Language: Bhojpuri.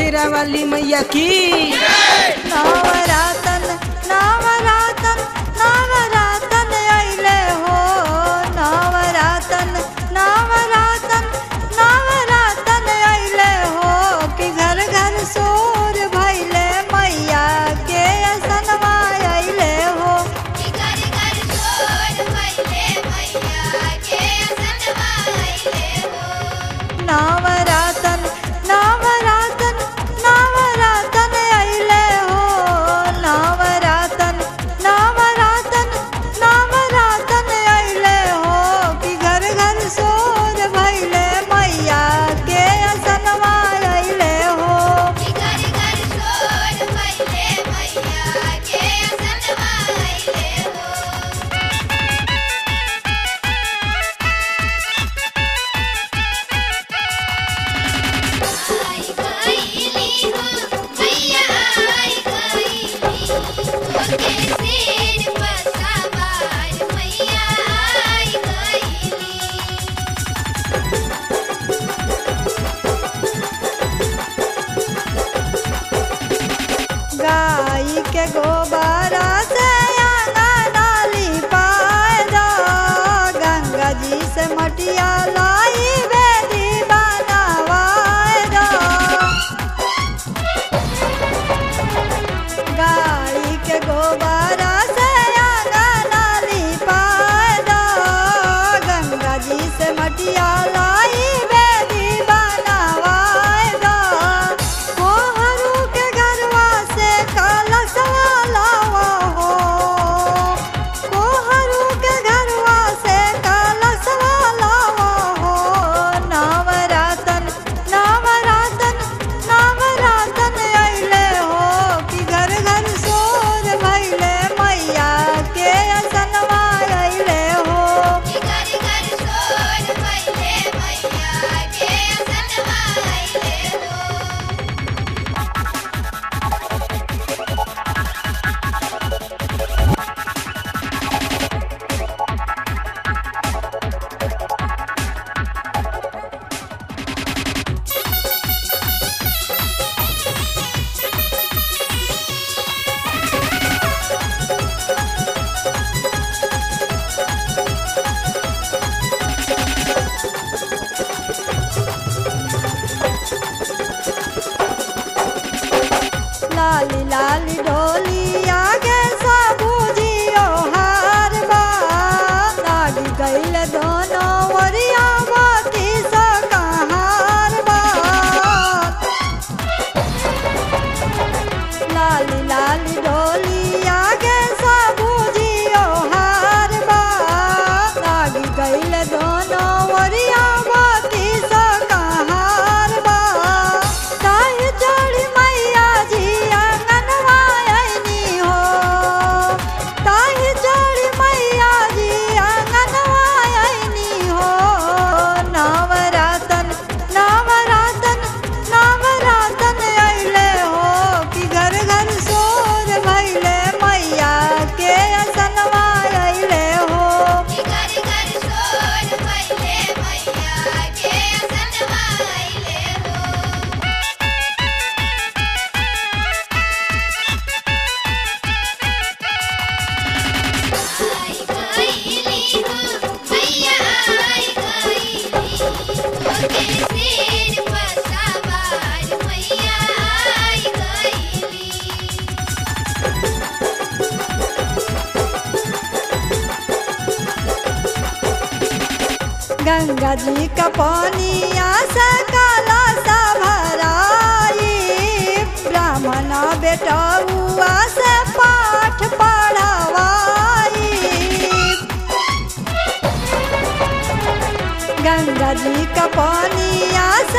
शेरा वाली मैया की नवरातन नवरातन नवरातन अइले हो नवरातन नवरातन नवरातन अइले हो कि घर घर सोर भइले मैया के सनवा अइले हो कि घर घर छोड़ भइले मैया के सनवा अइले हो नवरातन नवरातन नवरातन अइले हो नवरातन नवरातन नवरातन अइले हो कि घर घर सोर भइले मैया के सनवा अइले हो कि घर घर छोड़ भइले मैया के सनवा अइले हो आई गईली हो मैया आई गईली ओके सिर पर सवार मैया आई गईली गाई के गोबरा से आंगना लिपाए दो गंगा जी से मटिया लाई बेदी बनवाए दो गाई के गोबरा से आंगना लिपाए दो गंगा जी से मटिया लाई बेदी बनवाए दो कोहरू के घरवा से कलशवा लावा हो कोहरू के घरवा से कलशवा लावा हो नवरातन नवरातन नवरातन अइले हो कि घर घर सोर भइले मैया के असनवा अइले हो कि घर घर छोड़ भइले मैया के सनवा अइले हो लाली लाली ढोली आगे सबूजियो हार बा लागी गईल दोनों ओरिया बाती सो कहार बा लाली लाली ढोली आगे सबूजियो हार बा लागी गईल दोनों ओरिया बाती सो कहार बा ताही चढ़ी मैया जी आंगनवा अइनी हो ताही चढ़ी मैया जी आंगनवा अइनी हो नवरातन नवरातन नवरातन अइले हो कि घर घर सोर भइले मैया के असनवा अइले हो कि घर घर छोड़ भइले मैया के सनवा अइले हो आई गईली हो मैया आई गईली ओके सिर पर सवार मैया आई गईली गंगा जी का पानिया से काला सा भराई ब्राह्मण बेटा हुआ से पाठ पढ़वाई गंगा जी का पानिया